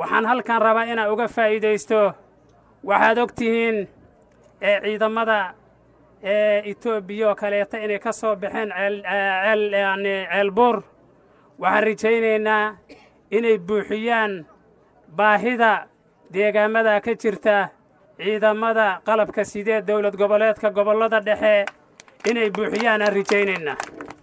waxaan halkan rabaa inaan uga faa'iidaysto waxaad og tihiin ee ciidamada ee etoobiya oo kaleeta inay ka soo baxeen ceel yani ceelbuur waxaan rajaynaynaa inay buuxiyaan baahida deegaamada ka jirta ciidamada qalabka sidee dowlad goboleedka gobollada dhexe inay buuxiyaan aan rajaynaynaa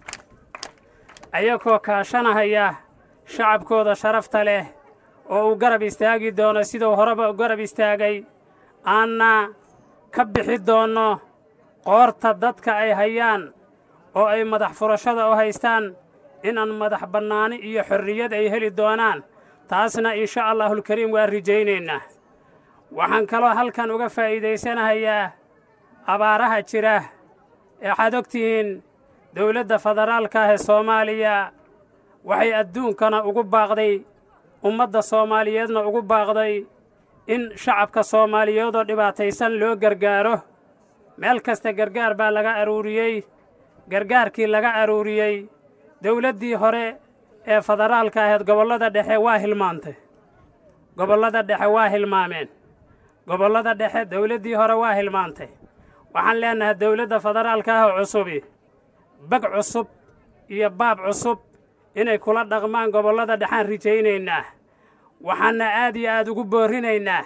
ayagoo kaashanahaya shacabkooda sharafta leh oo uu garab istaagi doono siduu horeba u garab istaagay aanna ka bixi doonno qoorta dadka ay hayaan oo ay madax furashada u haystaan inaan madax bannaani iyo xorriyad ay heli doonaan taasna insha allaahulkariim waan rajaynaynaa waxaan kaloo halkan uga faa'iidaysanahayaa abaaraha jira waxaad og tihiin dowladda federaalka ah ee soomaaliya waxay adduunkana ugu baaqday ummadda soomaaliyeedna ugu baaqday in shacabka soomaaliyeedoo dhibaataysan loo gargaaro meel kasta gargaar baa laga aruuriyey gargaarkii laga aruuriyey dowladdii hore ee federaalka ahayd gobollada dhexe waa hilmaantay gobollada dhexe waa hilmaameen gobollada dhexe dowladdii hore waa hilmaantay waxaan leennahay dowladda federaalka ah oo cusubi bag cusub iyo baab cusub inay kula dhaqmaan gobollada dhexaan rajaynaynaa waxaanna aad iyo aad ugu boorrinaynaa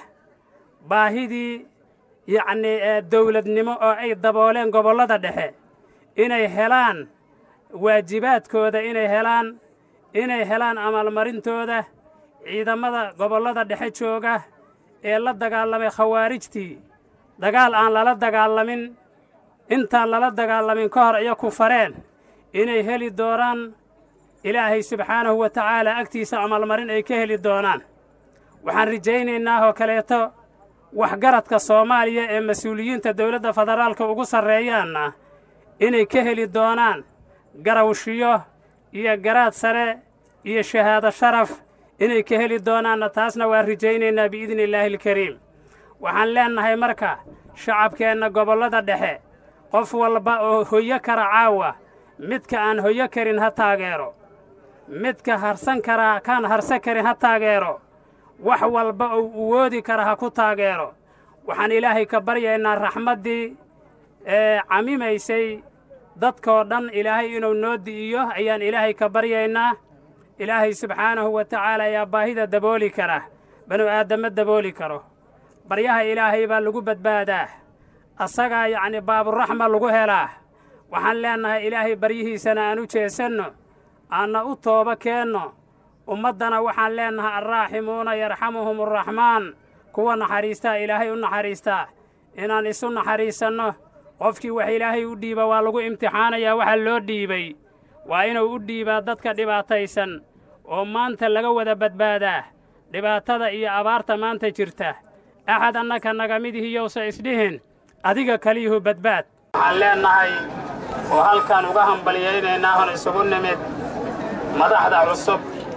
baahidii yacnii ee dowladnimo oo ay dabooleen gobollada dhexe inay helaan waajibaadkooda inay helaan inay helaan amaalmarintooda ciidamada gobollada dhexe jooga ee la dagaalamay khawaarijtii dagaal aan lala dagaalamin intaan lala dagaalamin ka hor iyo ku fareen inay heli doonaan ilaahay subxaanahu wa tacaala agtiisa amaalmarin ay ka heli doonaan waxaan rajaynaynaa oo kaleeto waxgaradka soomaaliya ee mas-uuliyiinta dowladda federaalka ugu sarreeyaanna inay ka heli doonaan garawshiyo iyo garaad sare iyo shahaado sharaf inay ka heli doonaanna taasna waan rajaynaynaa biidni illaahi alkariim waxaan leennahay marka shacabkeenna gobollada dhexe qof walba oo hoyo kara caawa midka aan hoyo karin ha taageero midka harsan karaa kaan harsan karin ha taageero wax walba uu uwoodi kara ha ku taageero waxaan ilaahay ka baryaynaa raxmaddii ee camimaysay dadkoo dhan ilaahay inuu noo di'iyo ayaan ilaahay ka baryaynaa ilaahay subxaanahu wa tacaala ayaa baahida dabooli kara banu aadamo dabooli karo baryaha ilaahay baa lagu badbaadaa asagaa yacni baaburaxma lagu helaa waxaan leennahay ilaahay baryihiisana aan u jeesanno aanna u tooba keenno ummaddana waxaan leennahay alraaximuuna yarxamuhum araxmaan kuwa naxariistaa ilaahay u naxariistaa inaan isu naxariisanno qofkii wax ilaahay u dhiiba waa lagu imtixaanayaa waxa loo dhiibay waa inuu u dhiibaa dadka dhibaataysan oo maanta laga wada badbaadaa dhibaatada iyo abaarta maanta jirta axad annaka naga midihiyowsa isdhihin adiga kaliyuhu badbaad waxaan leennahay oo halkaan uga hambalyaynaynaa hon isugu nimid madaxda cusub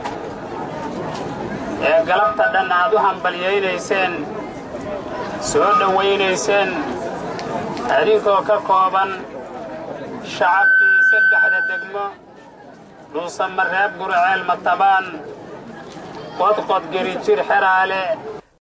ee galabta dhan aad u hambalyaynayseen soo dhowaynayseen adinkoo ka kooban shacabkii saddexda degmo dhuusamareeb gurceel matabaan qodqod gerijir xeraale